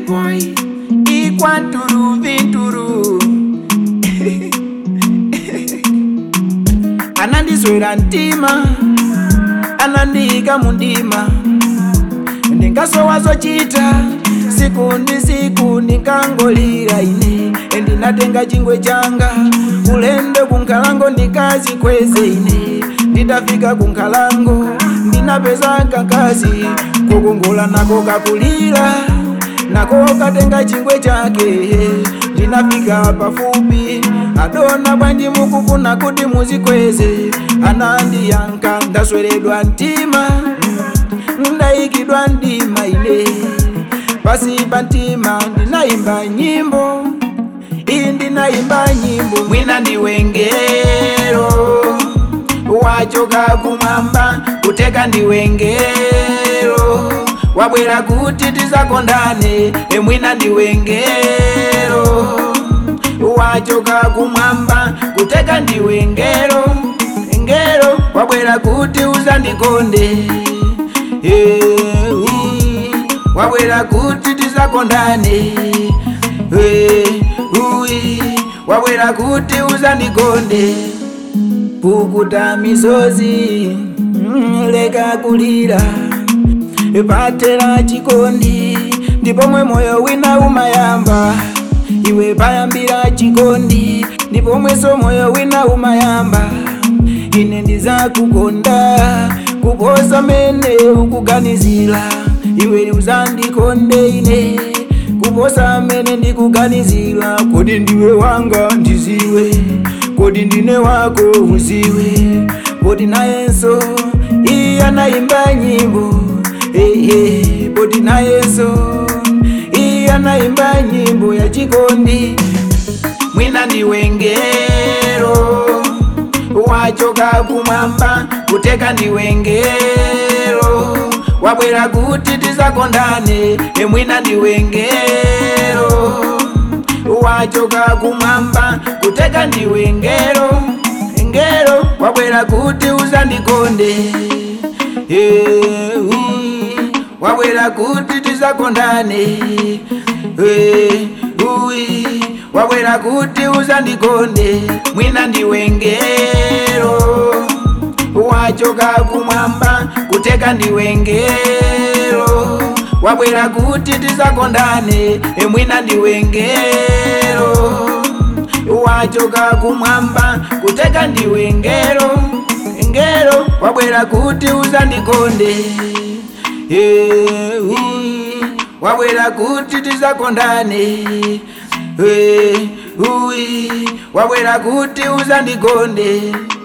boy ikwanturu vinturu anandiswera mtima anandiyika mundima ndingasowazochita siku ndi siku ndikangolira ine ndinatenga chingwe changa ulendo kunkhalango ndikazikweze ine nditafika kunkhalango ndinapeza kakazi kukongola nako kakulira nako katenga chingwe chake ndinafika pafupi adona bwanji mukufuna kuti muzikweze anandiyanka ndasweredwa mtima ndayikidwa ndima ine pasi pa mtima ndinayimba nyimbo iyi ndinayimba nyimbo mwina ndiwengero wachoka kumwamba kuteka ndiwengero wabwera kuti tizakondane emwina ndiwengero wachoka kumwamba kuteka ndiwengero ngero wabwera kuti uzandikonde Eh, ui, wabwera kuti tizakondane Eh, ui, wabwera kuti uzandikonde pukuta misozi mm, leka kulira patera chikondi ndipo mwe moyo wina umayamba iwe payambira chikondi ndipo mweso moyo wina umayamba ine ndizakukonda kuposa mene ukuganizira iwe uzandikonde ine kuposa mene ndikuganizira kodi ndiwe wanga ndiziwe kodi ndine wako uziwe kodi nayenso iye anayimba nyimbo hey, hey, kodi nayenso iye anayimba nyimbo ya chikondi mwina ndiwengero wachoka kumwamba kuteka ndiwengero wabwera kuti tizakondane emwina ndiwengero wachoka kumwamba kuteka ndiwengero ngero wabwera kuti uzandikonde Eh, ui, wabwera kuti tizakondane Eh, ui, wabwera kuti uzandikonde mwina ndiwengero wachoka kumwamba kuteka ndiwengero wabwera kuti tizakondane emwina ndiwengero wachoka kumwamba kuteka ndiwengero ngero wabwera kuti uzandikonde Eh, ui, wabwera kuti tizakondane Eh, ui, wabwera kuti uzandikonde